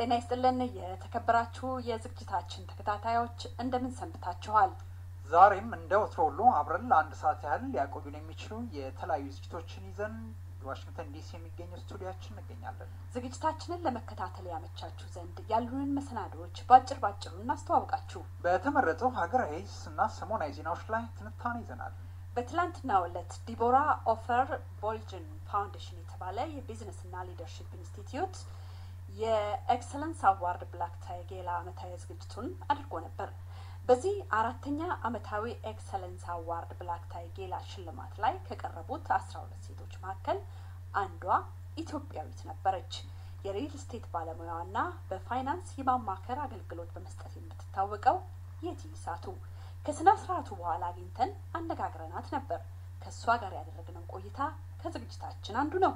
ጤና ይስጥልን የተከበራችሁ የዝግጅታችን ተከታታዮች እንደምን ሰንብታችኋል? ዛሬም እንደ ወትሮ ሁሉ አብረን ለአንድ ሰዓት ያህል ሊያቆዩን የሚችሉ የተለያዩ ዝግጅቶችን ይዘን ዋሽንግተን ዲሲ የሚገኘው ስቱዲያችን እንገኛለን። ዝግጅታችንን ለመከታተል ያመቻችሁ ዘንድ ያሉንን መሰናዶዎች ባጭር ባጭሩ እናስተዋውቃችሁ። በተመረጡ ሀገራዊ እና ሰሞናዊ ዜናዎች ላይ ትንታኔ ይዘናል። በትላንትናው ዕለት ዲቦራ ኦፈር ቦልጅን ፋውንዴሽን የተባለ የቢዝነስና ሊደርሺፕ ኢንስቲትዩት የኤክሰለንስ አዋርድ ብላክ ታይ ጌላ ዓመታዊ ዝግጅቱን አድርጎ ነበር። በዚህ አራተኛ ዓመታዊ ኤክሰለንስ አዋርድ ብላክ ታይ ጌላ ሽልማት ላይ ከቀረቡት አስራ ሁለት ሴቶች መካከል አንዷ ኢትዮጵያዊት ነበረች። የሪል ስቴት ባለሙያዋና በፋይናንስ የማማከር አገልግሎት በመስጠት የምትታወቀው የቲ ሳቱ ከስነ ስርዓቱ በኋላ አግኝተን አነጋግረናት ነበር። ከእሷ ጋር ያደረግነው ቆይታ ከዝግጅታችን አንዱ ነው።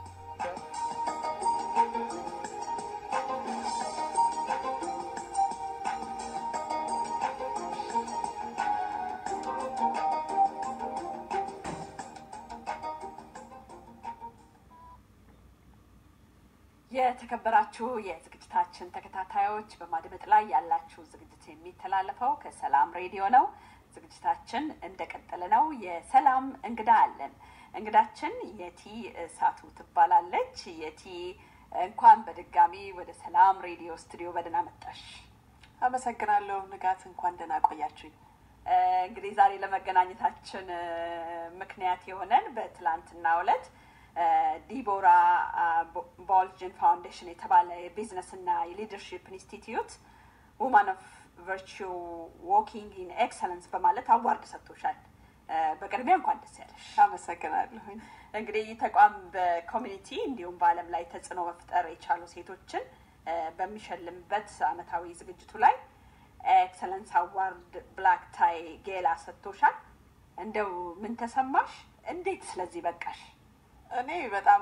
የተከበራችሁ የዝግጅታችን ተከታታዮች በማድመጥ ላይ ያላችሁ ዝግጅት የሚተላለፈው ከሰላም ሬዲዮ ነው። ዝግጅታችን እንደቀጠለ ነው። የሰላም እንግዳ አለን። እንግዳችን የቲ እሳቱ ትባላለች። የቲ እንኳን በድጋሚ ወደ ሰላም ሬዲዮ ስቱዲዮ በደህና መጣሽ። አመሰግናለሁ ንጋት፣ እንኳን ደህና ቆያችሁኝ። እንግዲህ ዛሬ ለመገናኘታችን ምክንያት የሆነን በትላንትናው ዕለት ዲቦራ ቦልጅን ፋውንዴሽን የተባለ የቢዝነስ እና የሊደርሺፕ ኢንስቲትዩት ውማን ኦፍ ቨርቹ ዎኪንግ ኢን ኤክሰለንስ በማለት አዋርድ ሰጥቶሻል። በቅድሚያ እንኳን ደስ ያለሽ። አመሰግናለሁ። እንግዲህ ይህ ተቋም በኮሚኒቲ እንዲሁም በዓለም ላይ ተጽዕኖ መፍጠር የቻሉ ሴቶችን በሚሸልምበት አመታዊ ዝግጅቱ ላይ ኤክሰለንስ አዋርድ ብላክ ታይ ጌላ ሰጥቶሻል። እንደው ምን ተሰማሽ? እንዴት ስለዚህ በቃሽ? እኔ በጣም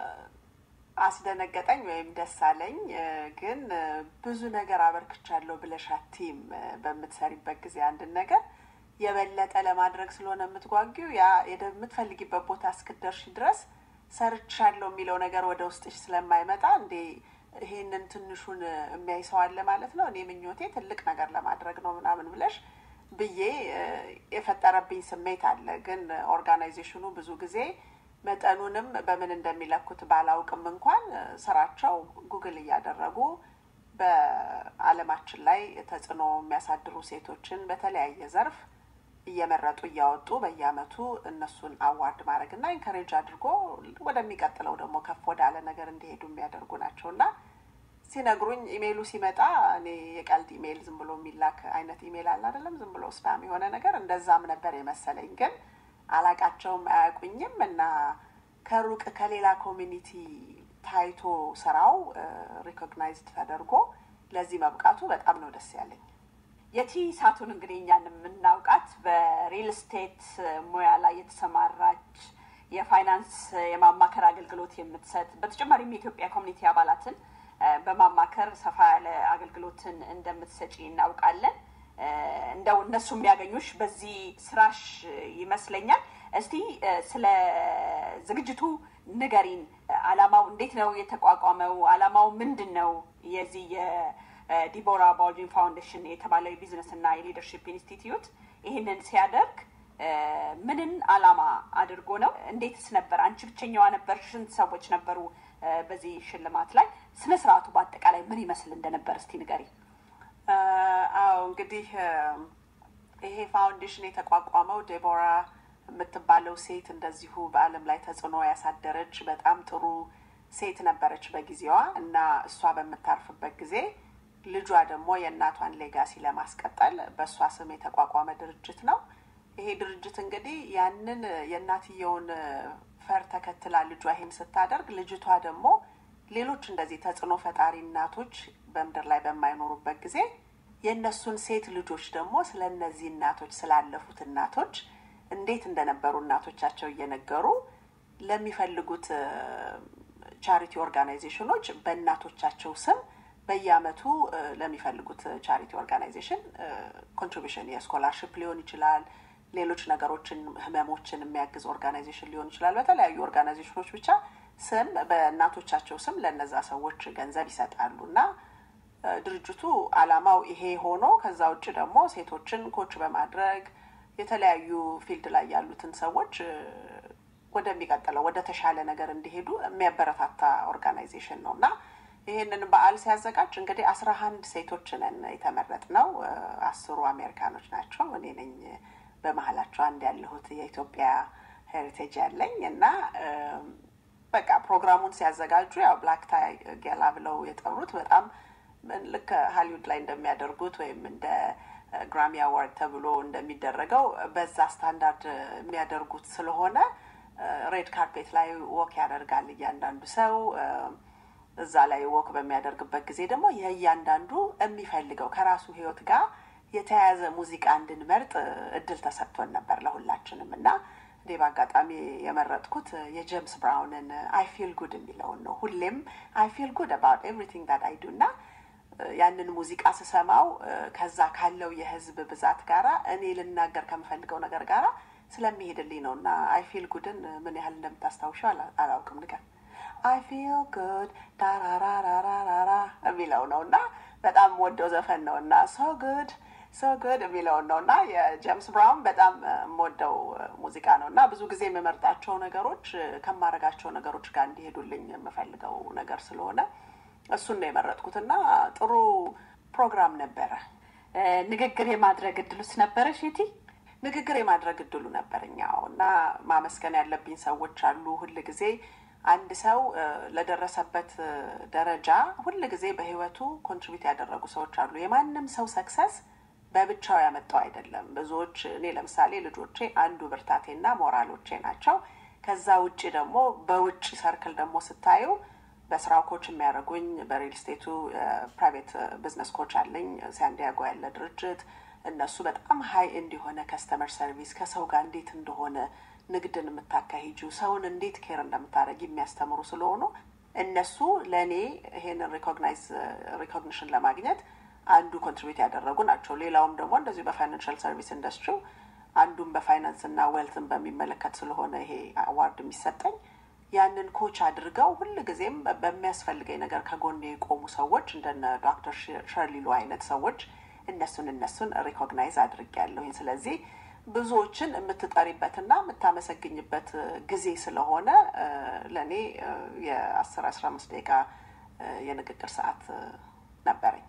አስደነገጠኝ ወይም ደስ አለኝ። ግን ብዙ ነገር አበርክቻለሁ ብለሽ አትይም። በምትሰሪበት ጊዜ አንድን ነገር የበለጠ ለማድረግ ስለሆነ የምትጓጊው ያ የምትፈልጊበት ቦታ እስክደርሽ ድረስ ሰርቻለሁ የሚለው ነገር ወደ ውስጥሽ ስለማይመጣ እንዴ ይሄንን ትንሹን የሚያይ ሰው አለ ማለት ነው። እኔ ምኞቴ ትልቅ ነገር ለማድረግ ነው ምናምን ብለሽ ብዬ የፈጠረብኝ ስሜት አለ። ግን ኦርጋናይዜሽኑ ብዙ ጊዜ መጠኑንም በምን እንደሚለኩት ባላውቅም እንኳን ስራቸው ጉግል እያደረጉ በዓለማችን ላይ ተጽዕኖ የሚያሳድሩ ሴቶችን በተለያየ ዘርፍ እየመረጡ እያወጡ በየአመቱ እነሱን አዋርድ ማድረግ እና ኢንከሬጅ አድርጎ ወደሚቀጥለው ደግሞ ከፍ ወዳለ ነገር እንዲሄዱ የሚያደርጉ ናቸው እና ሲነግሩኝ ኢሜይሉ ሲመጣ እኔ የቀልድ ኢሜይል ዝም ብሎ የሚላክ አይነት ኢሜይል አለ አይደለም፣ ዝም ብሎ ስፓም የሆነ ነገር እንደዛም ነበር የመሰለኝ ግን አላቃቸውም አያውቁኝም እና ከሩቅ ከሌላ ኮሚኒቲ ታይቶ ስራው ሪኮግናይዝድ ተደርጎ ለዚህ መብቃቱ በጣም ነው ደስ ያለኝ። የቲ ሳቱን እንግዲህ እኛን የምናውቃት በሪል ስቴት ሙያ ላይ የተሰማራች የፋይናንስ የማማከር አገልግሎት የምትሰጥ በተጨማሪም የኢትዮጵያ ኮሚኒቲ አባላትን በማማከር ሰፋ ያለ አገልግሎትን እንደምትሰጪ እናውቃለን። እንደው እነሱ የሚያገኙሽ በዚህ ስራሽ ይመስለኛል። እስቲ ስለ ዝግጅቱ ንገሪን። አላማው እንዴት ነው የተቋቋመው? አላማው ምንድን ነው? የዚህ የዲቦራ ቦልጅን ፋውንዴሽን የተባለው የቢዝነስ እና የሊደርሺፕ ኢንስቲትዩት ይህንን ሲያደርግ ምንን አላማ አድርጎ ነው? እንዴትስ ነበር? አንቺ ብቸኛዋ ነበር? ስንት ሰዎች ነበሩ በዚህ ሽልማት ላይ? ስነ ስርዓቱ በአጠቃላይ ምን ይመስል እንደነበር እስቲ ንገሪ። አዎ እንግዲህ ይሄ ፋውንዴሽን የተቋቋመው ዴቦራ የምትባለው ሴት እንደዚሁ በዓለም ላይ ተጽዕኖ ያሳደረች በጣም ጥሩ ሴት ነበረች በጊዜዋ እና እሷ በምታርፍበት ጊዜ ልጇ ደግሞ የእናቷን ሌጋሲ ለማስቀጠል በእሷ ስም የተቋቋመ ድርጅት ነው። ይሄ ድርጅት እንግዲህ ያንን የእናትየውን ፈር ተከትላ ልጇ ይሄን ስታደርግ ልጅቷ ደግሞ ሌሎች እንደዚህ ተጽዕኖ ፈጣሪ እናቶች በምድር ላይ በማይኖሩበት ጊዜ የእነሱን ሴት ልጆች ደግሞ ስለ እነዚህ እናቶች ስላለፉት እናቶች እንዴት እንደነበሩ እናቶቻቸው እየነገሩ ለሚፈልጉት ቻሪቲ ኦርጋናይዜሽኖች በእናቶቻቸው ስም በየአመቱ ለሚፈልጉት ቻሪቲ ኦርጋናይዜሽን ኮንትሪቢሽን የስኮላርሽፕ ሊሆን ይችላል፣ ሌሎች ነገሮችን ህመሞችን የሚያግዝ ኦርጋናይዜሽን ሊሆን ይችላል። በተለያዩ ኦርጋናይዜሽኖች ብቻ ስም በእናቶቻቸው ስም ለነዛ ሰዎች ገንዘብ ይሰጣሉ እና ድርጅቱ አላማው ይሄ ሆኖ ከዛ ውጭ ደግሞ ሴቶችን ኮች በማድረግ የተለያዩ ፊልድ ላይ ያሉትን ሰዎች ወደሚቀጥለው ወደ ተሻለ ነገር እንዲሄዱ የሚያበረታታ ኦርጋናይዜሽን ነው እና ይህንን በዓል ሲያዘጋጅ እንግዲህ አስራ አንድ ሴቶች ነን የተመረጥ ነው። አስሩ አሜሪካኖች ናቸው። እኔ ነኝ በመሀላቸው አንድ ያለሁት የኢትዮጵያ ሄሪቴጅ ያለኝ እና በቃ ፕሮግራሙን ሲያዘጋጁ ያው ብላክ ታይ ጌላ ብለው የጠሩት በጣም ልክ ሀሊውድ ላይ እንደሚያደርጉት ወይም እንደ ግራሚ አዋርድ ተብሎ እንደሚደረገው በዛ ስታንዳርድ የሚያደርጉት ስለሆነ ሬድ ካርፔት ላይ ወክ ያደርጋል እያንዳንዱ ሰው። እዛ ላይ ወክ በሚያደርግበት ጊዜ ደግሞ የእያንዳንዱ የሚፈልገው ከራሱ ህይወት ጋር የተያያዘ ሙዚቃ እንድንመርጥ እድል ተሰጥቶን ነበር ለሁላችንም እና እኔ በአጋጣሚ የመረጥኩት የጄምስ ብራውንን አይ ፊል ጉድ የሚለውን ነው። ሁሌም አይ ፊል ጉድ አባውት ኤቭሪቲንግ ዳት አይ ዱ እና ያንን ሙዚቃ ስሰማው ከዛ ካለው የህዝብ ብዛት ጋራ እኔ ልናገር ከምፈልገው ነገር ጋራ ስለሚሄድልኝ ነው እና አይ ፊል ጉድን ምን ያህል እንደምታስታውሸው አላውቅም። ንገር አይ ፊል ጉድ ዳራራራራራ የሚለው ነው እና በጣም ወደው ዘፈን ነው እና ሶ ጉድ ሶ ጉድ የሚለውን ነው እና የጄምስ ብራውን በጣም የምወደው ሙዚቃ ነው እና ብዙ ጊዜ የምመርጣቸው ነገሮች ከማረጋቸው ነገሮች ጋር እንዲሄዱልኝ የምፈልገው ነገር ስለሆነ እሱን ነው የመረጥኩት እና ጥሩ ፕሮግራም ነበረ። ንግግር የማድረግ እድሉስ ነበረ ሼቲ? ንግግር የማድረግ እድሉ ነበረኛው እና ማመስገን ያለብኝ ሰዎች አሉ። ሁል ጊዜ አንድ ሰው ለደረሰበት ደረጃ ሁል ጊዜ በህይወቱ ኮንትሪቢዩት ያደረጉ ሰዎች አሉ። የማንም ሰው ሰክሰስ በብቻው ያመጣው አይደለም። ብዙዎች እኔ ለምሳሌ ልጆቼ አንዱ ብርታቴና ሞራሎቼ ናቸው። ከዛ ውጭ ደግሞ በውጭ ሰርክል ደግሞ ስታዩ በስራው ኮች የሚያደርጉኝ በሪል ስቴቱ ፕራይቬት ቢዝነስ ኮች አለኝ ሳንዲያጎ ያለ ድርጅት። እነሱ በጣም ሀይ እንዲሆነ ከስተመር ሰርቪስ ከሰው ጋር እንዴት እንደሆነ ንግድን የምታካሂጁ ሰውን እንዴት ኬር እንደምታደረግ የሚያስተምሩ ስለሆኑ እነሱ ለእኔ ይሄንን ሪኮግናይዝ ሪኮግኒሽን ለማግኘት አንዱ ኮንትሪቢዩት ያደረጉ ናቸው። ሌላውም ደግሞ እንደዚሁ በፋይናንሻል ሰርቪስ ኢንዱስትሪው አንዱም በፋይናንስ እና ዌልትን በሚመለከት ስለሆነ ይሄ አዋርድ የሚሰጠኝ ያንን ኮች አድርገው ሁል ጊዜም በሚያስፈልገኝ ነገር ከጎኔ የቆሙ ሰዎች እንደነ ዶክተር ሸርሊሎ አይነት ሰዎች እነሱን እነሱን ሪኮግናይዝ አድርጌያለሁኝ። ስለዚህ ብዙዎችን የምትጠሪበትና የምታመሰግኝበት ጊዜ ስለሆነ ለእኔ የአስር አስራ አምስት ደቂቃ የንግግር ሰዓት ነበረኝ።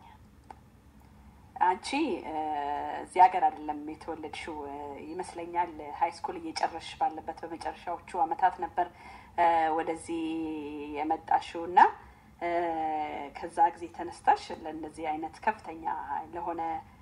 አንቺ እዚህ ሀገር አይደለም የተወለድሽው ይመስለኛል። ሀይ ስኩል እየጨረስሽ ባለበት በመጨረሻዎቹ አመታት ነበር ወደዚህ የመጣሽው እና ከዛ ጊዜ ተነስታሽ ለእነዚህ አይነት ከፍተኛ ለሆነ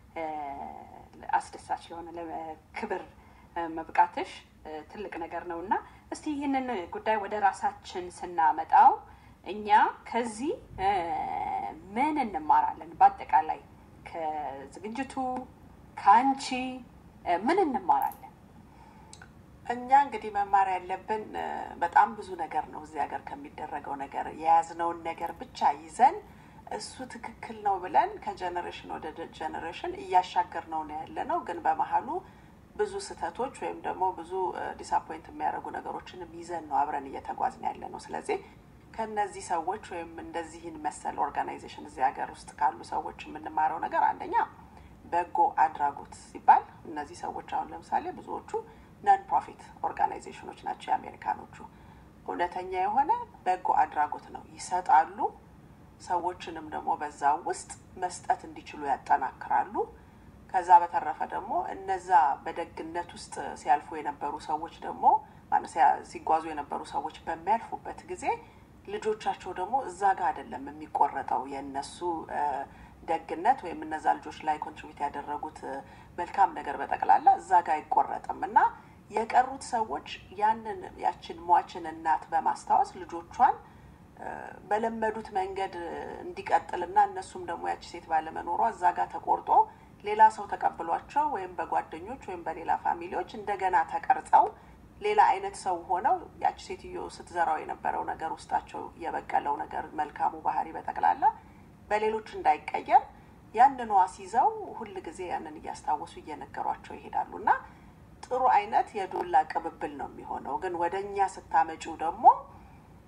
አስደሳች ለሆነ ክብር መብቃትሽ ትልቅ ነገር ነው እና እስቲ ይህንን ጉዳይ ወደ ራሳችን ስናመጣው እኛ ከዚህ ምን እንማራለን? በአጠቃላይ ከዝግጅቱ ከአንቺ ምን እንማራለን? እኛ እንግዲህ መማር ያለብን በጣም ብዙ ነገር ነው። እዚህ ሀገር ከሚደረገው ነገር የያዝነውን ነገር ብቻ ይዘን እሱ ትክክል ነው ብለን ከጀኔሬሽን ወደ ጀኔሬሽን እያሻገር ነው ነው ያለ ነው። ግን በመሀሉ ብዙ ስህተቶች ወይም ደግሞ ብዙ ዲስአፖይንት የሚያደርጉ ነገሮችንም ይዘን ነው አብረን እየተጓዝን ያለ ነው። ስለዚህ ከነዚህ ሰዎች ወይም እንደዚህን መሰል ኦርጋናይዜሽን እዚህ ሀገር ውስጥ ካሉ ሰዎች የምንማረው ነገር አንደኛ በጎ አድራጎት ሲባል እነዚህ ሰዎች አሁን ለምሳሌ ብዙዎቹ ነን ፕሮፊት ኦርጋናይዜሽኖች ናቸው የአሜሪካኖቹ። እውነተኛ የሆነ በጎ አድራጎት ነው ይሰጣሉ። ሰዎችንም ደግሞ በዛ ውስጥ መስጠት እንዲችሉ ያጠናክራሉ። ከዛ በተረፈ ደግሞ እነዛ በደግነት ውስጥ ሲያልፉ የነበሩ ሰዎች ደግሞ ሲጓዙ የነበሩ ሰዎች በሚያልፉበት ጊዜ ልጆቻቸው ደግሞ እዛ ጋር አይደለም የሚቆረጠው የእነሱ ደግነት ወይም እነዛ ልጆች ላይ ኮንትሪቢዩት ያደረጉት መልካም ነገር በጠቅላላ እዛ ጋር አይቆረጥም እና የቀሩት ሰዎች ያንን ያችን ሟችን እናት በማስታወስ ልጆቿን በለመዱት መንገድ እንዲቀጥልና እነሱም ደግሞ ያቺ ሴት ባለመኖሯ እዛ ጋር ተቆርጦ ሌላ ሰው ተቀብሏቸው ወይም በጓደኞች ወይም በሌላ ፋሚሊዎች እንደገና ተቀርጸው ሌላ አይነት ሰው ሆነው ያቺ ሴትዮ ስትዘራው የነበረው ነገር ውስጣቸው የበቀለው ነገር መልካሙ ባህሪ በጠቅላላ በሌሎች እንዳይቀየር ያንን አስይዘው ሁል ጊዜ ያንን እያስታወሱ እየነገሯቸው ይሄዳሉ እና ጥሩ አይነት የዱላ ቅብብል ነው የሚሆነው። ግን ወደ እኛ ስታመጪው ደግሞ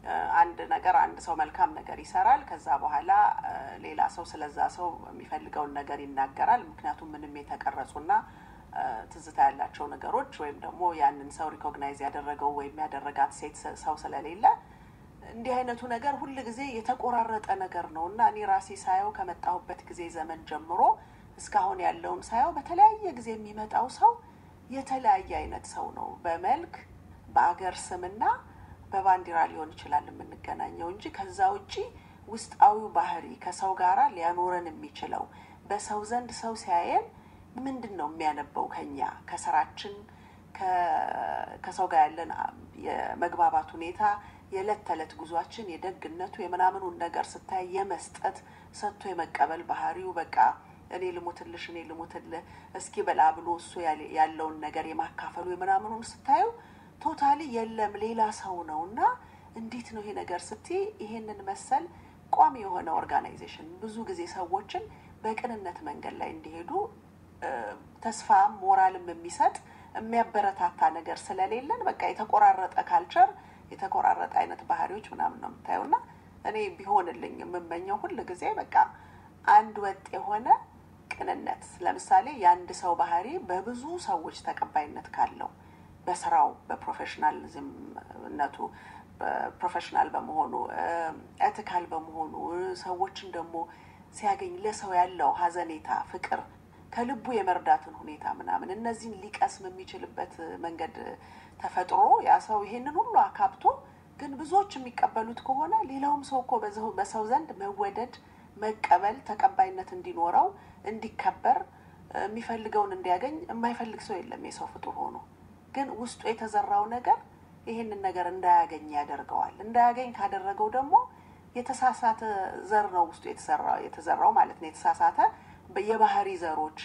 አንድ ነገር አንድ ሰው መልካም ነገር ይሰራል። ከዛ በኋላ ሌላ ሰው ስለዛ ሰው የሚፈልገውን ነገር ይናገራል። ምክንያቱም ምንም የተቀረጹና ትዝታ ያላቸው ነገሮች ወይም ደግሞ ያንን ሰው ሪኮግናይዝ ያደረገው ወይም ያደረጋት ሴት ሰው ስለሌለ እንዲህ አይነቱ ነገር ሁል ጊዜ የተቆራረጠ ነገር ነው እና እኔ ራሴ ሳየው ከመጣሁበት ጊዜ ዘመን ጀምሮ እስካሁን ያለውን ሳየው በተለያየ ጊዜ የሚመጣው ሰው የተለያየ አይነት ሰው ነው። በመልክ በአገር ስምና በባንዲራ ሊሆን ይችላል የምንገናኘው እንጂ ከዛ ውጪ ውስጣዊው ባህሪ ከሰው ጋራ ሊያኖረን የሚችለው በሰው ዘንድ ሰው ሲያየን ምንድን ነው የሚያነበው ከኛ ከስራችን ከሰው ጋር ያለን የመግባባት ሁኔታ የዕለት ተዕለት ጉዟችን የደግነቱ የምናምኑን ነገር ስታይ የመስጠት ሰጥቶ የመቀበል ባህሪው በቃ እኔ ልሙትልሽ እኔ ልሙትልህ እስኪ በላ ብሎ እሱ ያለውን ነገር የማካፈሉ የምናምኑን ስታዩ ቶታሊ የለም ሌላ ሰው ነው እና እንዴት ነው ይሄ ነገር ስትይ ይሄንን መሰል ቋሚ የሆነ ኦርጋናይዜሽን ብዙ ጊዜ ሰዎችን በቅንነት መንገድ ላይ እንዲሄዱ ተስፋም ሞራልም የሚሰጥ የሚያበረታታ ነገር ስለሌለን በቃ የተቆራረጠ ካልቸር የተቆራረጠ አይነት ባህሪዎች ምናምን ነው የምታየው እና እኔ ቢሆንልኝ የምመኘው ሁል ጊዜ በቃ አንድ ወጥ የሆነ ቅንነት ለምሳሌ የአንድ ሰው ባህሪ በብዙ ሰዎች ተቀባይነት ካለው በስራው በፕሮፌሽናሊዝምነቱ ፕሮፌሽናል በመሆኑ ኤቲካል በመሆኑ ሰዎችን ደግሞ ሲያገኝ ለሰው ያለው ሀዘኔታ፣ ፍቅር ከልቡ የመርዳትን ሁኔታ ምናምን እነዚህን ሊቀስም የሚችልበት መንገድ ተፈጥሮ ያ ሰው ይሄንን ሁሉ አካብቶ ግን ብዙዎች የሚቀበሉት ከሆነ ሌላውም ሰው እኮ በሰው ዘንድ መወደድ፣ መቀበል፣ ተቀባይነት እንዲኖረው እንዲከበር የሚፈልገውን እንዲያገኝ የማይፈልግ ሰው የለም የሰው ፍጡር ሆኖ ግን ውስጡ የተዘራው ነገር ይሄንን ነገር እንዳያገኝ ያደርገዋል። እንዳያገኝ ካደረገው ደግሞ የተሳሳተ ዘር ነው ውስጡ የተዘራው ማለት ነው። የተሳሳተ የባህሪ ዘሮች፣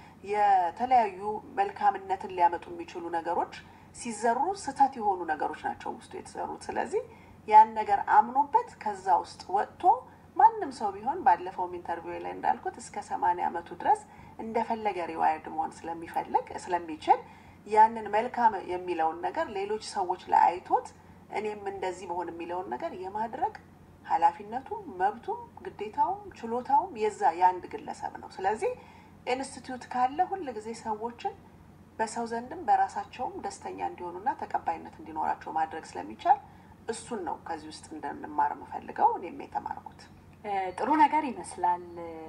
የተለያዩ መልካምነትን ሊያመጡ የሚችሉ ነገሮች ሲዘሩ ስህተት የሆኑ ነገሮች ናቸው ውስጡ የተዘሩት። ስለዚህ ያን ነገር አምኖበት ከዛ ውስጥ ወጥቶ ማንም ሰው ቢሆን ባለፈውም ኢንተርቪው ላይ እንዳልኩት እስከ ሰማንያ ዓመቱ ድረስ እንደፈለገ ሪዋይርድ መሆን ስለሚፈልግ ስለሚችል ያንን መልካም የሚለውን ነገር ሌሎች ሰዎች ላይ አይቶት እኔም እንደዚህ መሆን የሚለውን ነገር የማድረግ ኃላፊነቱም መብቱም ግዴታውም ችሎታውም የዛ የአንድ ግለሰብ ነው። ስለዚህ ኢንስቲትዩት ካለ ሁል ጊዜ ሰዎችን በሰው ዘንድም በራሳቸውም ደስተኛ እንዲሆኑና ተቀባይነት እንዲኖራቸው ማድረግ ስለሚቻል እሱን ነው ከዚህ ውስጥ እንድንማር የምፈልገው እኔም የተማርኩት። ጥሩ ነገር ይመስላል።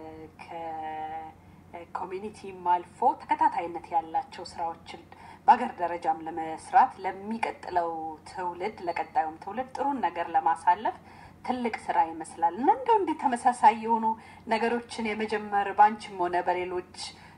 ከኮሚኒቲም አልፎ ተከታታይነት ያላቸው ስራዎችን በሀገር ደረጃም ለመስራት ለሚቀጥለው ትውልድ ለቀጣዩም ትውልድ ጥሩን ነገር ለማሳለፍ ትልቅ ስራ ይመስላል እና እንደው እንዲህ ተመሳሳይ የሆኑ ነገሮችን የመጀመር ባንችም ሆነ በሌሎች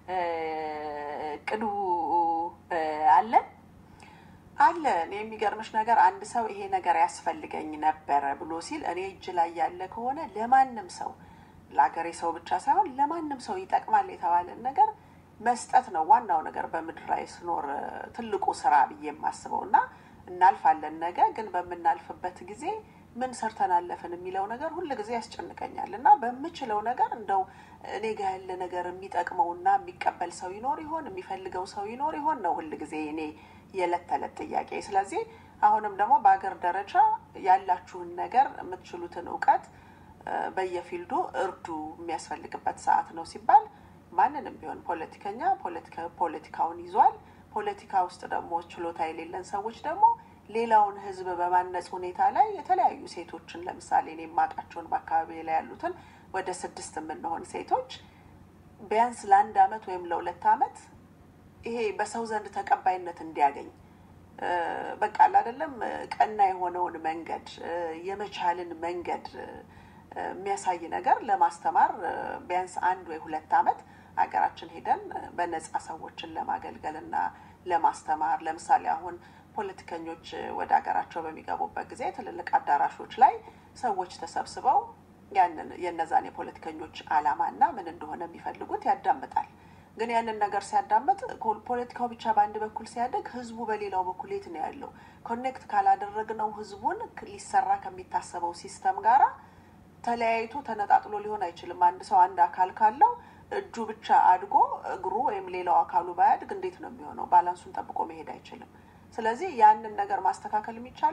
ቅዱ አለ አለ። እኔ የሚገርምሽ ነገር አንድ ሰው ይሄ ነገር ያስፈልገኝ ነበረ ብሎ ሲል እኔ እጅ ላይ ያለ ከሆነ ለማንም ሰው ለሀገሬ ሰው ብቻ ሳይሆን ለማንም ሰው ይጠቅማል የተባለን ነገር መስጠት ነው ዋናው ነገር በምድር ላይ ስኖር ትልቁ ስራ ብዬ የማስበው እና እናልፋለን። ነገ ግን በምናልፍበት ጊዜ ምን ሰርተን አለፍን የሚለው ነገር ሁል ጊዜ ያስጨንቀኛል እና በምችለው ነገር እንደው እኔ ጋ ያለ ነገር የሚጠቅመውና የሚቀበል ሰው ይኖር ይሆን የሚፈልገው ሰው ይኖር ይሆን ነው ሁል ጊዜ እኔ የዕለት ተዕለት ጥያቄ። ስለዚህ አሁንም ደግሞ በሀገር ደረጃ ያላችሁን ነገር የምትችሉትን እውቀት በየፊልዱ እርዱ የሚያስፈልግበት ሰዓት ነው ሲባል ማንንም ቢሆን ፖለቲከኛ ፖለቲካውን ይዟል። ፖለቲካ ውስጥ ደግሞ ችሎታ የሌለን ሰዎች ደግሞ ሌላውን ሕዝብ በማነጽ ሁኔታ ላይ የተለያዩ ሴቶችን ለምሳሌ እኔ የማውቃቸውን በአካባቢ ላይ ያሉትን ወደ ስድስት የምንሆን ሴቶች ቢያንስ ለአንድ አመት ወይም ለሁለት አመት ይሄ በሰው ዘንድ ተቀባይነት እንዲያገኝ በቃ አይደለም ቀና የሆነውን መንገድ የመቻልን መንገድ የሚያሳይ ነገር ለማስተማር ቢያንስ አንድ ወይ ሁለት አመት ሀገራችን ሄደን በነጻ ሰዎችን ለማገልገል እና ለማስተማር ለምሳሌ አሁን ፖለቲከኞች ወደ ሀገራቸው በሚገቡበት ጊዜ ትልልቅ አዳራሾች ላይ ሰዎች ተሰብስበው ያንን የነዛን የፖለቲከኞች አላማና ምን እንደሆነ የሚፈልጉት ያዳምጣል። ግን ያንን ነገር ሲያዳምጥ ፖለቲካው ብቻ በአንድ በኩል ሲያደግ ህዝቡ በሌላው በኩል የት ነው ያለው? ኮኔክት ካላደረግነው ህዝቡን ሊሰራ ከሚታሰበው ሲስተም ጋራ ተለያይቶ ተነጣጥሎ ሊሆን አይችልም። አንድ ሰው አንድ አካል ካለው እጁ ብቻ አድጎ እግሩ ወይም ሌላው አካሉ ባያድግ እንዴት ነው የሚሆነው? ባላንሱን ጠብቆ መሄድ አይችልም። ስለዚህ ያንን ነገር ማስተካከል የሚቻለው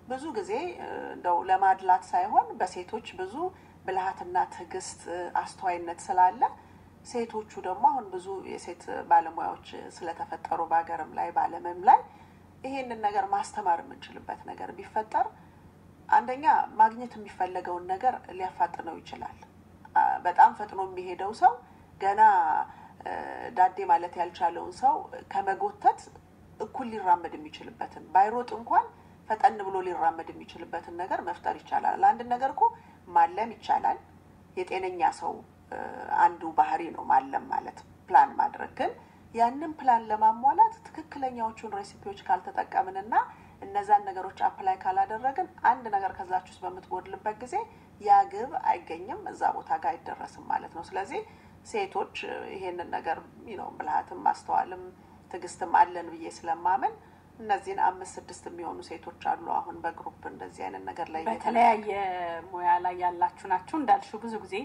ብዙ ጊዜ እንደው ለማድላት ሳይሆን በሴቶች ብዙ ብልሃትና ትዕግስት፣ አስተዋይነት ስላለ ሴቶቹ ደግሞ አሁን ብዙ የሴት ባለሙያዎች ስለተፈጠሩ በሀገርም ላይ በዓለምም ላይ ይሄንን ነገር ማስተማር የምንችልበት ነገር ቢፈጠር አንደኛ ማግኘት የሚፈለገውን ነገር ሊያፋጥነው ይችላል። በጣም ፈጥኖ የሚሄደው ሰው ገና ዳዴ ማለት ያልቻለውን ሰው ከመጎተት እኩል ሊራመድ የሚችልበትን ባይሮጥ እንኳን ፈጠን ብሎ ሊራመድ የሚችልበትን ነገር መፍጠር ይቻላል። ለአንድ ነገር እኮ ማለም ይቻላል። የጤነኛ ሰው አንዱ ባህሪ ነው ማለም ማለት ፕላን ማድረግ። ግን ያንን ፕላን ለማሟላት ትክክለኛዎቹን ሬሲፒዎች ካልተጠቀምንና እነዛን ነገሮች አፕላይ ካላደረግን አንድ ነገር ከዛች ውስጥ በምትጎድልበት ጊዜ ያ ግብ አይገኝም፣ እዛ ቦታ ጋር አይደረስም ማለት ነው። ስለዚህ ሴቶች ይሄንን ነገር ነው ብልሃትም ማስተዋልም ትዕግስትም አለን ብዬ ስለማምን እነዚህን አምስት ስድስት የሚሆኑ ሴቶች አሉ። አሁን በግሩፕ እንደዚህ አይነት ነገር ላይ በተለያየ ሙያ ላይ ያላችሁ ናችሁ እንዳልሽው ብዙ ጊዜ